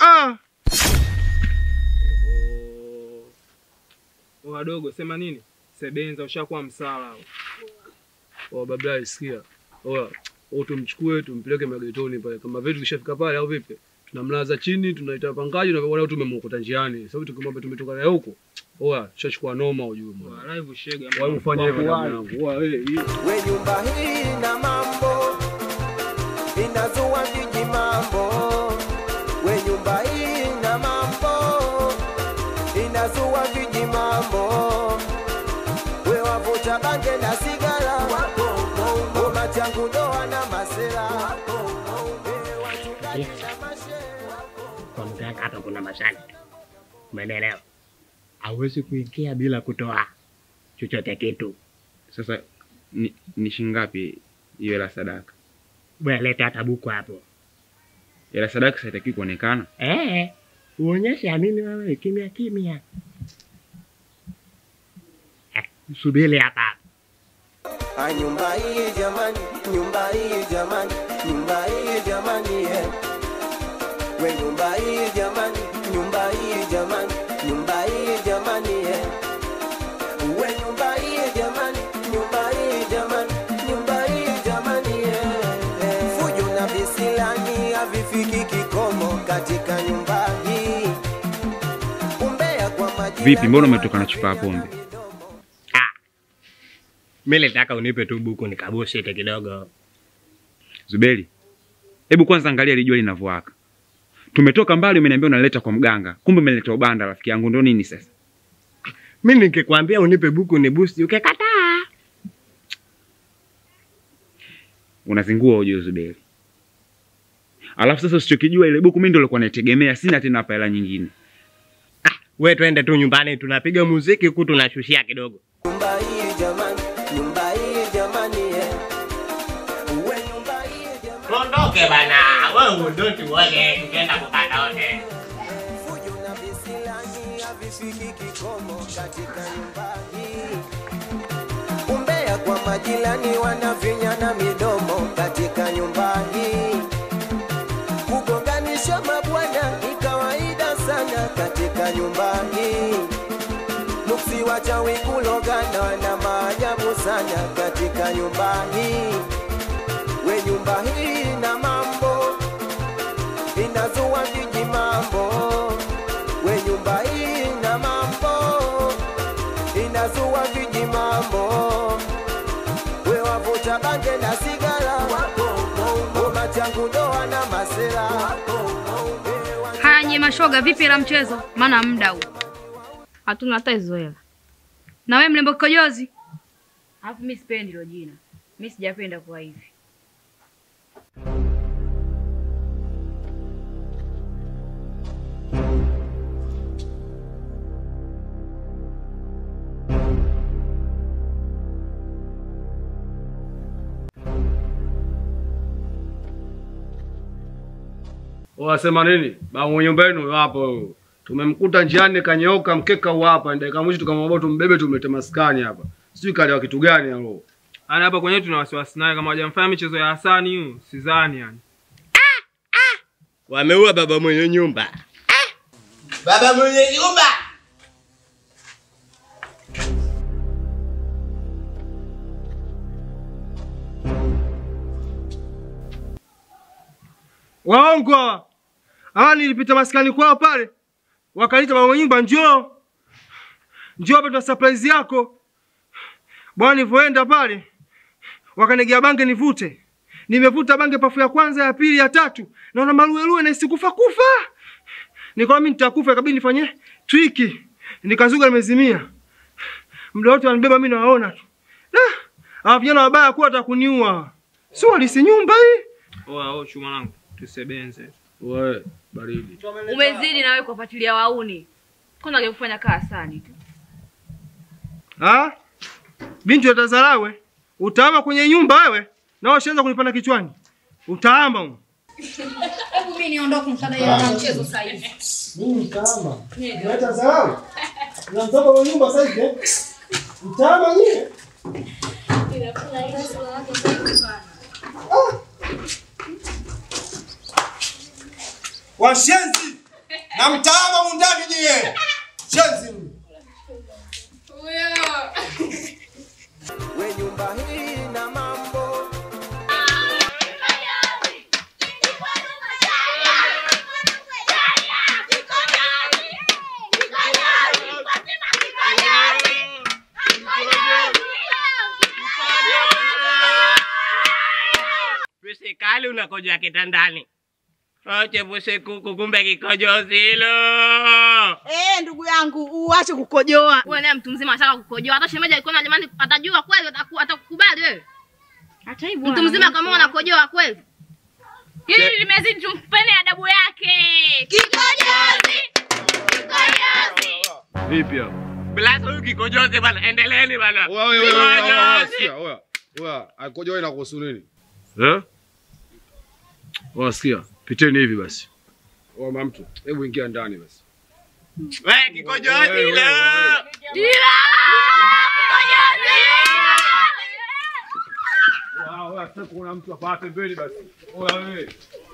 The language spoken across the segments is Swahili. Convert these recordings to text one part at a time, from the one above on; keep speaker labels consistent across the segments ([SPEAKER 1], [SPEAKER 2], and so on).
[SPEAKER 1] ah.
[SPEAKER 2] Oh, wadogo sema nini? Sebenza ushakuwa msala.
[SPEAKER 3] Oh, babla sikia. Oya, oh, tumchukue tumpeleke magetoni pale. Kama vitu kishafika pale au vipi? Tunamlaza chini, tunaita pangaji na wala tumemkuta njiani. Sababu tukimwambia tumetoka naye huko. Oya, tushachukua noma ujue bwana.
[SPEAKER 2] Live shega.
[SPEAKER 3] Wewe ufanye hivyo ndugu yangu. Oya, wewe hii
[SPEAKER 4] we nyumba hii na mambo inazua viji mambo we nyumba hii na mambo inazua viji mambo we wavuta bange na sigara ngoma changu doa na masera Eh, wachungaji na mashehe
[SPEAKER 5] kwa mganga hapa kuna masharti, umeelewa? Hawezi kuingia bila kutoa chochote kitu.
[SPEAKER 6] Sasa ni, ni shingapi hiyo hela sadaka?
[SPEAKER 5] Bwana, leta hata buku hapo.
[SPEAKER 6] Hela sadaka haitakiwi kuonekana.
[SPEAKER 5] Eh, uonyeshe amini wewe kimya kimya. Eh, subiri hapa.
[SPEAKER 4] Ah, nyumba hii jamani, nyumba hii jamani, nyumba hii jamani, yeah. We nyumba hii jamani, nyumba hii jamani, nyumba hii jamani, yeah. We nyumba hii jamani, nyumba hii jamani, nyumba hii jamani, yeah. Fujo na visilani havifiki kikomo katika nyumba hii. Umbea kwa majirani
[SPEAKER 6] Vipi, mbona umetoka na chupa ya pombe?
[SPEAKER 5] Ah. Mimi nataka unipe tu buku nikabushite kidogo.
[SPEAKER 6] Zuberi, hebu kwanza angalia ile jua linavyowaka. Tumetoka mbali, umeniambia unaleta kwa mganga, kumbe umeleta ubanda. Rafiki yangu, ndo nini sasa?
[SPEAKER 5] Mimi nikikwambia unipe buku ni boost, ukikataa.
[SPEAKER 6] Unazingua ujue Zuberi. Alafu sasa usichokijua, ile buku mimi ndo nilikuwa naitegemea, sina tena hapa hela nyingine.
[SPEAKER 5] We twende tu nyumbani, tunapiga muziki huku tunashushia kidogo.
[SPEAKER 4] Nyumba hii jamani, nyumba hii jamani, yeah. We nyumba hii jamani.
[SPEAKER 5] Tuondoke bana, wewe don't uone, tukienda kupata wote.
[SPEAKER 4] Fujo na visilani havifiki kikomo katika nyumba hii. Umbea kwa majirani wanavinyana midomo katika nyumba hii. Kugonganisha mabwana ni kawaida sana katika nyumba hii. Nuksi wachawi kulogana na maajabu sana katika nyumba hii. We nyumba hii na mambo inazua viji mambo. We nyumba hii na mambo inazua viji mambo. We wavuta bange na sigara, ngoma changu doa na masera.
[SPEAKER 7] Haya nye mashoga, vipi la mchezo? Maana muda huu hatuna hata hizo hela. Na wewe mlembo kikojozi, alafu mimi sipendi hilo jina, mimi sijapenda kuwa hivi.
[SPEAKER 3] Wasema nini? Ba mwenye nyumba yenu hapo. Tumemkuta njiani kanyoka mkeka huu hapa. Dakika mwisho tukamwambia tumbebe tumlete maskani hapa. Sijui kali wa kitu gani halo.
[SPEAKER 2] Ana hapa kwenyewe tuna wasiwasi naye kama hajamfanya michezo ya Hasani hiyo, sidhani yani.
[SPEAKER 5] Wameua baba mwenye nyumba. Baba mwenye nyumba.
[SPEAKER 1] Waongo hawa. Hawa nilipita maskani kwao pale, wakaniita mama nyumba, njoo njoo hapa, tuna surprise yako bwana. Nilivyoenda pale, wakanigea bange nivute, nimevuta bange pafu ya kwanza, ya pili, ya tatu, naona maluelue na isikufa kufa. Nikaona mimi nitakufa, ikabidi nifanye triki, nikazuga, nimezimia. Muda wote wanibeba mimi, nawaona tu. Ah, hawa vijana wabaya kuwa watakuniua, si walisi nyumba hii
[SPEAKER 2] Oa, oa chuma langu. Tusebenze.
[SPEAKER 3] Wewe baridi.
[SPEAKER 7] Umezidi na wewe kuwafuatilia wauni. Kwanza angekufanya kaa Hasani tu.
[SPEAKER 1] Ah? Binti utazarawe. Utaama kwenye nyumba wewe. Na washaanza kunipanda kichwani. Utaama huko.
[SPEAKER 7] Hebu mimi niondoke mkada ya mchezo sasa hivi.
[SPEAKER 1] Mimi utaama. Unaleta zarawe. Unamtoka kwa nyumba sasa hivi. Utaama nyie. Washenzi! na mtaama mundani nyie. Chenzi.
[SPEAKER 4] we nyumba hii na mambo
[SPEAKER 5] Pisikali unakojoa kitandani. Oche puse kuku kumbe kikojozi hilo.
[SPEAKER 8] Eh, ndugu yangu uache kukojoa.
[SPEAKER 7] Wewe naye mtu mzima anataka kukojoa. Hata shemeji alikuwa jamani atajua kweli ataku- atakukubali wewe.
[SPEAKER 8] Hata hivyo
[SPEAKER 7] Mtu mzima kama unakojoa kweli.
[SPEAKER 8] hili limezidi, tumpeni adabu yake. Kikojozi. Kikojozi.
[SPEAKER 3] Vipi hapo?
[SPEAKER 5] Blasa huyu kikojozi bana, endeleeni bana.
[SPEAKER 3] Oya, oya, oya, oya, oya,
[SPEAKER 5] Kikojozi.
[SPEAKER 3] sikia, oya. Oya, akojoa inakuhusu nini? Eh? Oya, sikia, piteni hivi basi. Oya, mama mtu, hebu ingia ndani basi.
[SPEAKER 5] We kikojozi
[SPEAKER 3] Wewe,
[SPEAKER 5] hilo.
[SPEAKER 3] wewe, wewe. Oya, oya, sasa kuna mtu hapa pembeni basi. Oya, wewe.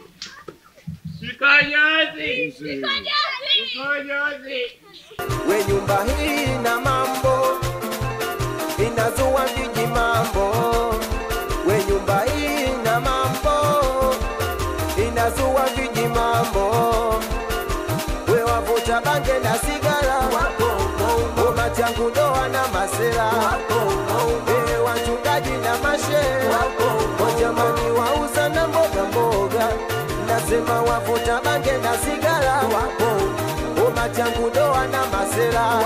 [SPEAKER 5] Kikojozi. Kikojozi.
[SPEAKER 4] we nyumba hii na mambo inazua viji mambo we nyumba hii na mambo inazua viji mambo we wavuta bange na sigara ngoma changu ndoa na masera e wachungaji na mashe wajamani wauza na mboga mboga nasema wavuta bange na sigara ngoma changu ndoa na masera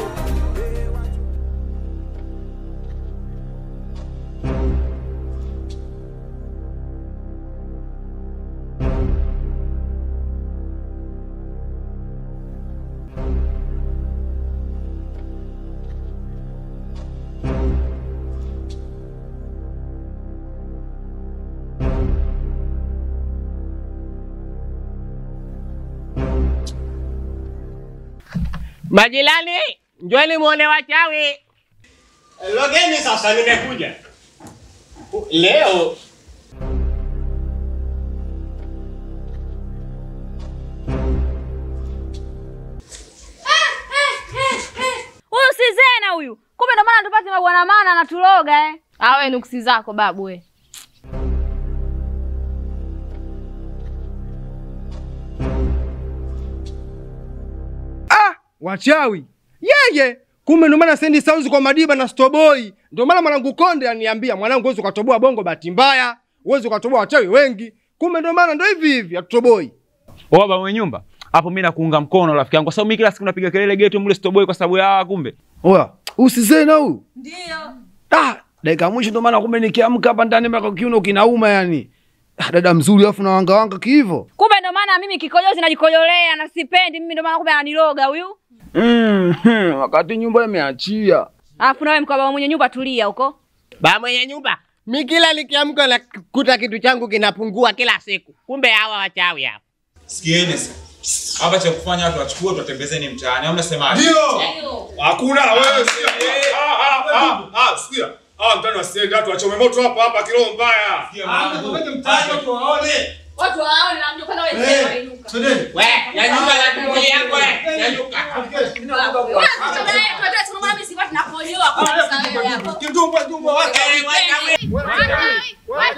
[SPEAKER 5] Majirani, njoni muone wachawi. Logeni sasa, nimekuja leo.
[SPEAKER 8] Huyu si Zena huyu. Kumbe ndo maana tupate mabwana maana anatuloga eh.
[SPEAKER 7] Awe nuksi zako babu we.
[SPEAKER 1] Ah, wachawi. Yeye. Kumbe ndio maana sendi sauzi kwa Madiba na Stoboi. Ndio maana mwanangu Konde aniambia, mwanangu uweze ukatoboa bongo bahati mbaya, uweze ukatoboa wachawi wengi. Kumbe ndio maana ndio hivi hivi atutoboi.
[SPEAKER 6] Oa baba mwenye nyumba. Hapo mimi nakuunga mkono rafiki yangu kwa sababu mimi kila siku napiga kelele geto mle stoboi kwa sababu ya hawa kumbe.
[SPEAKER 3] Oya, usizena huyu.
[SPEAKER 8] Ndio.
[SPEAKER 3] Ah, dakika ya mwisho ndo maana kumbe nikiamka hapa ndani mpaka kiuno kinauma yani. Ah, dada mzuri afu na wanga wanga kiivo.
[SPEAKER 8] Kumbe ndo maana mimi kikojozi najikojolea na sipendi mimi ndo maana kumbe ananiloga huyu.
[SPEAKER 3] Mm, hmm, wakati nyumba imeachia.
[SPEAKER 8] Alafu nawe mkwa baba mwenye nyumba tulia huko.
[SPEAKER 5] Ba mwenye nyumba, mi kila nikiamka nakuta kitu changu kinapungua kila siku. Kumbe hawa wachawi hapa.
[SPEAKER 6] Sikieni sasa. Hapa cha kufanya watu wachukue tutembezeni mtaani. Au mnasemaje?
[SPEAKER 3] Hakuna wewe. Ah ah ah ah, sikia. Ah, mtani wasiende watu wachome moto hapa hapa kiroho mbaya.
[SPEAKER 8] Watu waone na mjukuu na wewe
[SPEAKER 5] We, nyanyuka na tumbo yangu we. Nyanyuka. Eh, wachawi.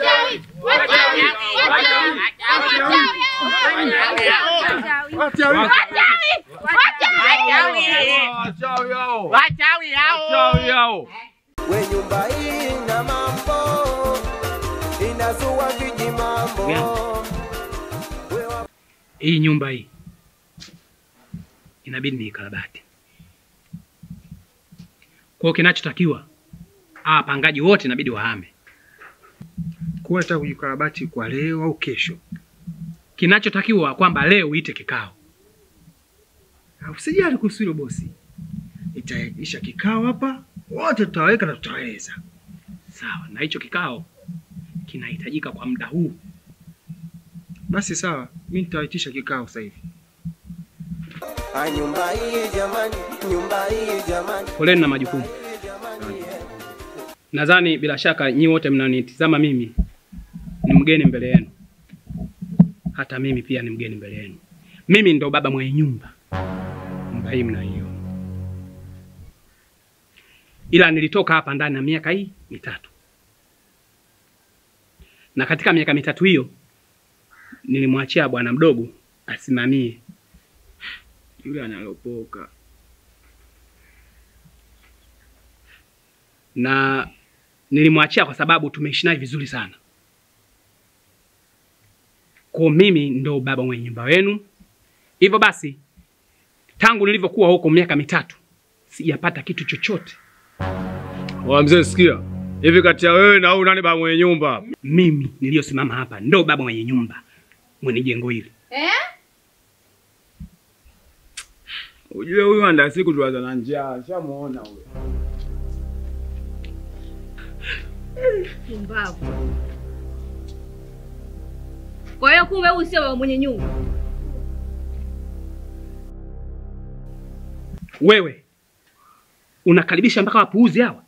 [SPEAKER 3] Wachawi hao.
[SPEAKER 5] Wachawi hao.
[SPEAKER 3] Wachawi hao.
[SPEAKER 4] we nyumba hii na mambo inazua viji mambo we wa
[SPEAKER 9] hii nyumba hii inabidi ni ikarabati. Kwa hiyo kinachotakiwa hawa wapangaji wote inabidi wahame.
[SPEAKER 1] Kwa nataka kujikarabati kwa leo au kesho.
[SPEAKER 9] Kinachotakiwa kwamba leo uite kikao.
[SPEAKER 1] Usijali kuhusu hilo bosi. Itaitisha kikao hapa, wote tutaweka na tutaweza.
[SPEAKER 9] Sawa, na hicho kikao kinahitajika kwa muda huu.
[SPEAKER 1] Basi sawa, mimi nitawaitisha kikao sasa hivi.
[SPEAKER 4] Ah, nyumba hii jamani, nyumba hii jamani,
[SPEAKER 9] Poleni na majukumu. Nadhani bila shaka nyi wote mnanitizama mimi ni mgeni mbele yenu, hata mimi pia ni mgeni mbele yenu. Mimi ndo baba mwenye nyumba, nyumba hii mnaiona, ila nilitoka hapa ndani ya miaka hii mitatu, na katika miaka mitatu hiyo nilimwachia bwana mdogo asimamie.
[SPEAKER 2] Yule analopoka.
[SPEAKER 9] na nilimwachia kwa sababu tumeishi naye vizuri sana. Kwa mimi ndo baba mwenye nyumba wenu. Hivyo basi, tangu nilivyokuwa huko miaka mitatu sijapata kitu chochote.
[SPEAKER 3] Wa mzee, sikia hivi, kati ya wewe na huyu nani baba mwenye nyumba?
[SPEAKER 9] Mimi niliyosimama hapa ndo baba mwenye nyumba mwenye jengo hili.
[SPEAKER 7] Eh?
[SPEAKER 2] Ujue huyu anda siku tuwaza na njaa, shamuona huyo.
[SPEAKER 7] Pumbavu. Kwa hiyo kumbe huyu sio baba mwenye nyumba.
[SPEAKER 9] Wewe unakaribisha mpaka wapuuzi hawa?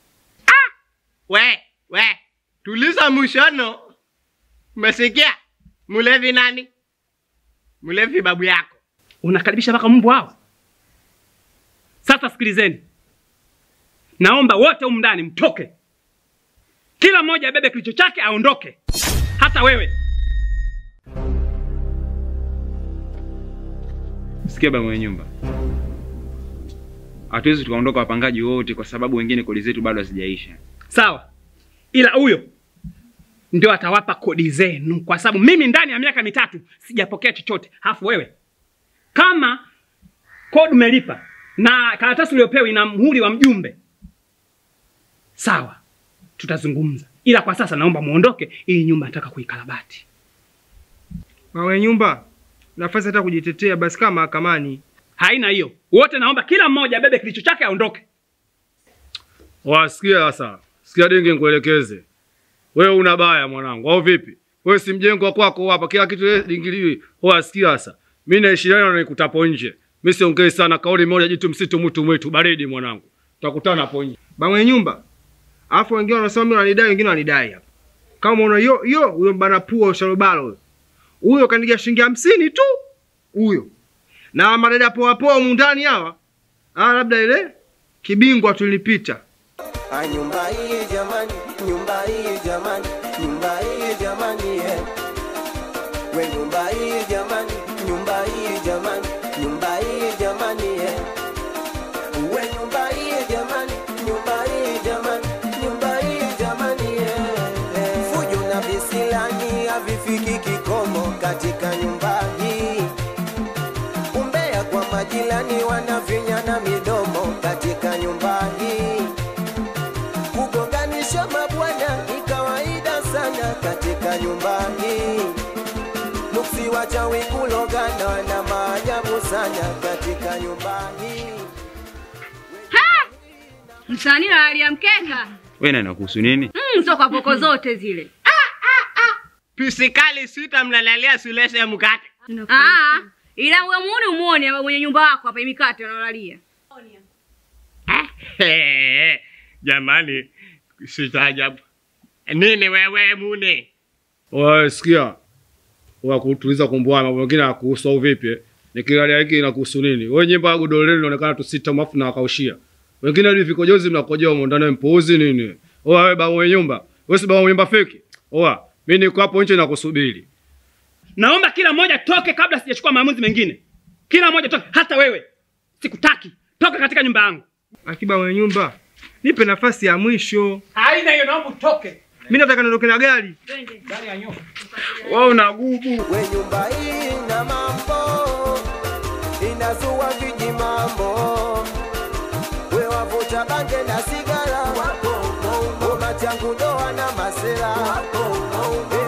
[SPEAKER 5] We, we, tuliza mushono. Umesikia? Mlevi nani? Mlevi babu yako.
[SPEAKER 9] Unakaribisha mpaka mbwa hawa? Sasa sikilizeni, naomba wote humu ndani mtoke, kila mmoja abebe kilicho chake aondoke, hata wewe.
[SPEAKER 6] Sikia baba mwenye nyumba, hatuwezi tukaondoka wapangaji wote kwa sababu wengine kodi zetu bado hazijaisha.
[SPEAKER 9] Sawa, ila huyo ndio atawapa kodi zenu, kwa sababu mimi ndani ya miaka mitatu sijapokea chochote. Halafu wewe kama kodi umelipa na karatasi uliopewa ina mhuri wa mjumbe, sawa, tutazungumza, ila kwa sasa naomba muondoke, ili nyumba nataka kuikarabati.
[SPEAKER 1] Baba mwenye nyumba, nafasi hata kujitetea basi kama mahakamani.
[SPEAKER 9] Haina hiyo, wote naomba kila mmoja abebe kilicho chake aondoke.
[SPEAKER 3] Wasikia sasa, sikia dingi, nikuelekeze wewe. Una baya mwanangu, au vipi? Wewe si mjengo wa kwako hapa, kila kitu wewe dingiliwi. Wasikia sasa, mimi naishi leo na nikutapo nje. Mimi siongei sana, kauli moja, jitu msitu, mtu mwitu, baridi mwanangu, tutakutana hapo nje.
[SPEAKER 1] Baba mwenye nyumba. Alafu wengine wanasema mimi wananidai, wengine wanidai hapa. Kama unaona yo yo huyo bana pua usharobalo huyo. Huyo kanigia shilingi hamsini tu. Huyo. Na madada poa poa humu ndani hawa. Ah, labda ile kibingwa tulipita.
[SPEAKER 4] Ah, nyumba hii jamani, nyumba hii jamani, nyumba hii jamani, eh. We nyumba hii jamani, nyumba hii jamani, nyumba hii jamani, eh. We nyumba hii jamani, nyumba hii jamani, nyumba hii jamani, eh, eh. Fujo na visilani havifiki kikomo katika nyumba hii. Umbea kwa majirani wanavinyana midomo katika nyumba hii. Kugonganisha mabwana ni kawaida sana katika nyumba hii. Nuksi wachawi kulogana na maajabu sana katika nyumba hii.
[SPEAKER 7] Msanii na hali ya mkeka.
[SPEAKER 6] Wewe nani kuhusu nini?
[SPEAKER 7] Mm, sio kwa poko zote zile.
[SPEAKER 5] Pisikali sita mnalalia sulese ya mkate.
[SPEAKER 7] Ah, ila wewe muone umuone baba mwenye nyumba wako hapa imikate analalia.
[SPEAKER 5] Jamani, sitaajabu. Nini wewe mune?
[SPEAKER 3] Wewe sikia, wakutuliza kumbwana, mambo mengine yakuhusu au vipi? eh? Nikiangalia hiki inakuhusu nini? Wewe nyimbo ya godoro lenu inaonekana tu sita mafu na wakaushia. Wengine hadi vikojozi mnakojoa humo ndani mpuuzi nini? Oa wewe baba mwenye nyumba. Wewe si baba mwenye nyumba feki. Oa, mimi niko hapo nje nakusubiri.
[SPEAKER 9] Naomba kila mmoja toke kabla sijachukua maamuzi mengine. Kila mmoja toke, hata wewe. Sikutaki. Toka katika nyumba yangu.
[SPEAKER 1] Akiba mwenye nyumba. Nipe nafasi ya mwisho.
[SPEAKER 9] Haina hiyo, naomba utoke.
[SPEAKER 1] Mimi nataka niondoke na gari.
[SPEAKER 9] Gari ya nyoka.
[SPEAKER 1] Wewe una gubu.
[SPEAKER 4] We nyumba hii na mambo inazua viji mambo, we wavuta bange na sigara, ngoma changu doa na masera,